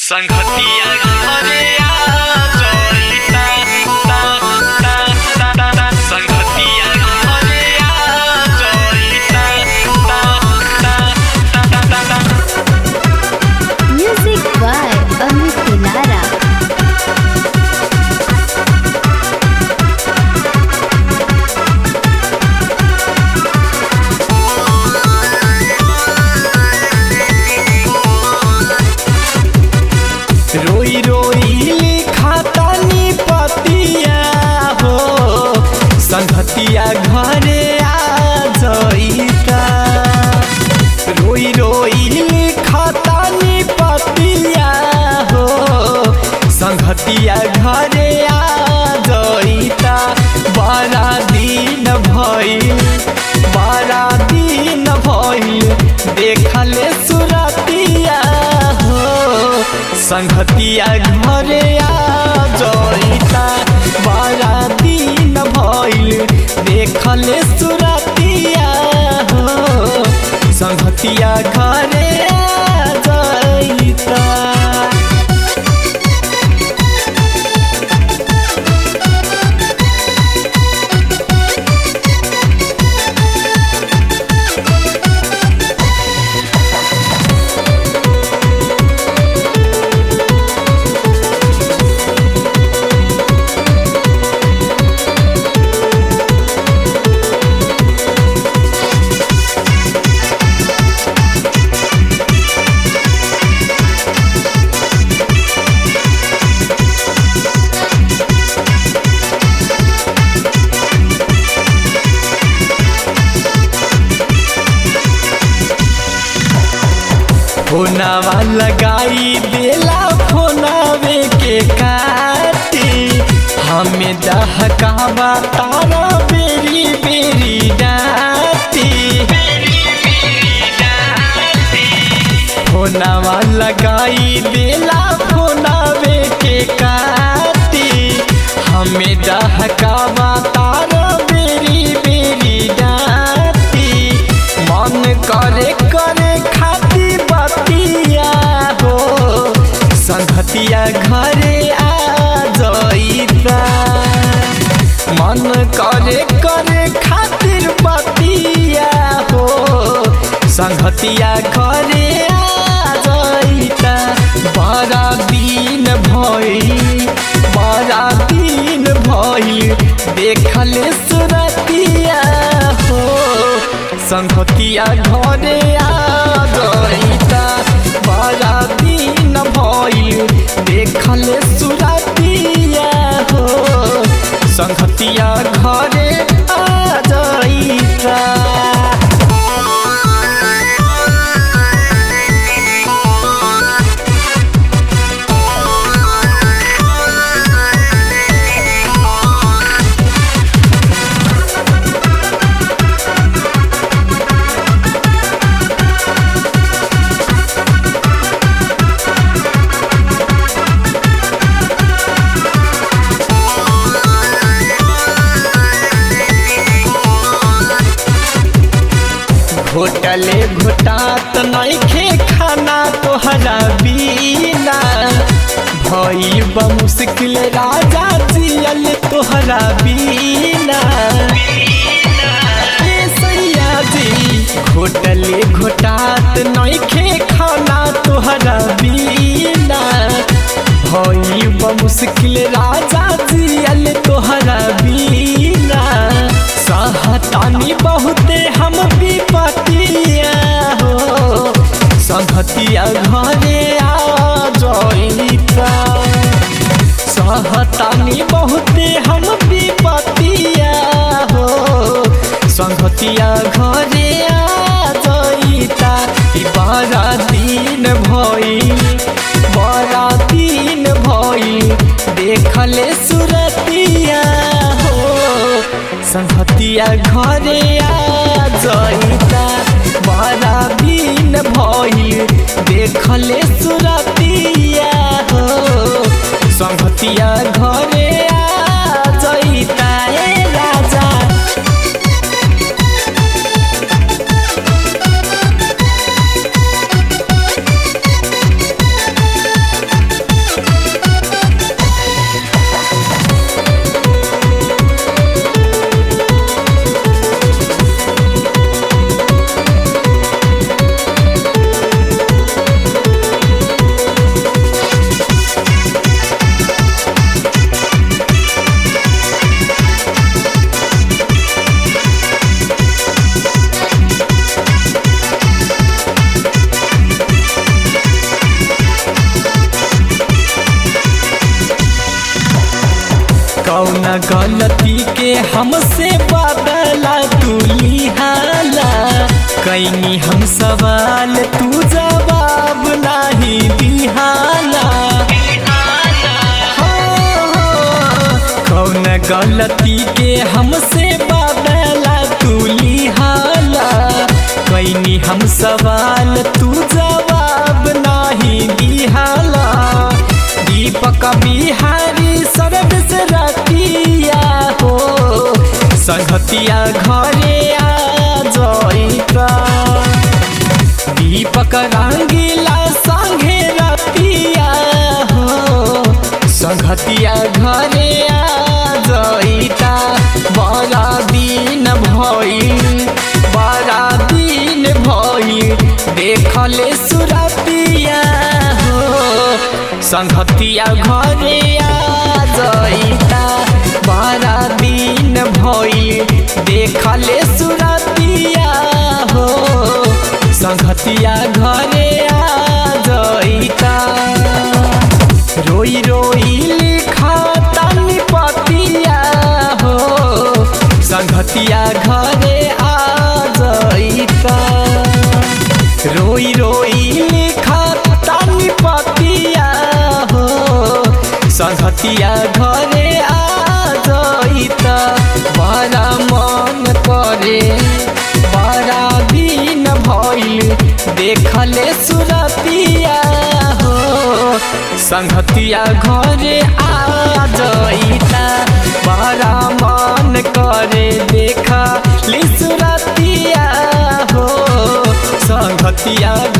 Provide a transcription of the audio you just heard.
संगतिया घरे आ जइता ता ता ता ता ता संगतिया घरे आ जइता ता ता ता ता ता ता Music by Amit Pilara. रोई रोई लिखातानी पतिया हो संगतिया घरे आ जइता रोई रोई लिखातानी पतिया हो संगतिया घरे आ जइता बड़ा दिन भइल बड़ा दिन भइल देखले सुरतिया हो संगतिया घरे आ जइता बड़ा दिन भइल देखले सुरतिया हो संगतिया घरे आ जइता फोनावा लगाई देला फोनावे के काटी हमें दहकावा तारा बेरी बेरी डाटी फोनावा लगाई देला फोनावे के काटी हमें दहकावा तारा बेरी बेरी डाटी मन करे करे खाती बतिया हो संगतिया घरे आ जइता मन करे करे खातिर बतिया हो संगतिया घरे आ जइता बड़ा दिन भइल बड़ा दिन भइल देखले सुरतिया हो संगतिया घरे आ जइता बड़ा दिन भइल देखले सुरतिया हो संगतिया घरे आ जइता घोटले घोटात नइखे खाना तोहरा बिना भइल बा मुश्किल राजा जियल तोहरा बिना ए सैया जी घोटले घोटात नइखे खाना तोहरा बिना भइल बा मुश्किल राजा जियल तोहरा बिना सहतानी बहुते हम विपतिया हो संगतिया घरे आ जइता सहतानी बहुते हम विपतिया हो संगतिया घरे आ जइता ई बड़ा दिन भइल बड़ा दिन भइल देखले सुरतिया हो संगतिया घरे आ जइता बड़ा दिन भइल देखले सुरतिया हो संगतिया घरे आ जइता ए राजा Music कौन गलती के हमसे बदला तू लिहाला कैनी हम सवाल तू जवाब नहीं दिहाला कौन गलती के हमसे बदला तू लिहाला कैनी हम सवाल तू जवाब नहीं दिहाला दीपक बिहारी सरद से रतिया हो संगतिया घरे आ जइता दीपक रंगीला संगे रतिया हो संगतिया घरे आ जइता बड़ा दिन भइल बड़ा दिन भइल देखले सुरतिया हो संगतिया घरे आ जइता बड़ा दिन भइल देखले सुरतिया हो संगतिया घरे आ जइता रोई रोई लिखा तानी पतिया हो संगतिया घरे आ जइता रोई रोई लिखा तानी पतिया हो संगतिया घरे आ जइता बड़ा मन करे बड़ा दिन भइल देखले सुरतिया हो संगतिया घरे आ जइता बड़ा मन करे देखा ली सुरतिया हो संगतिया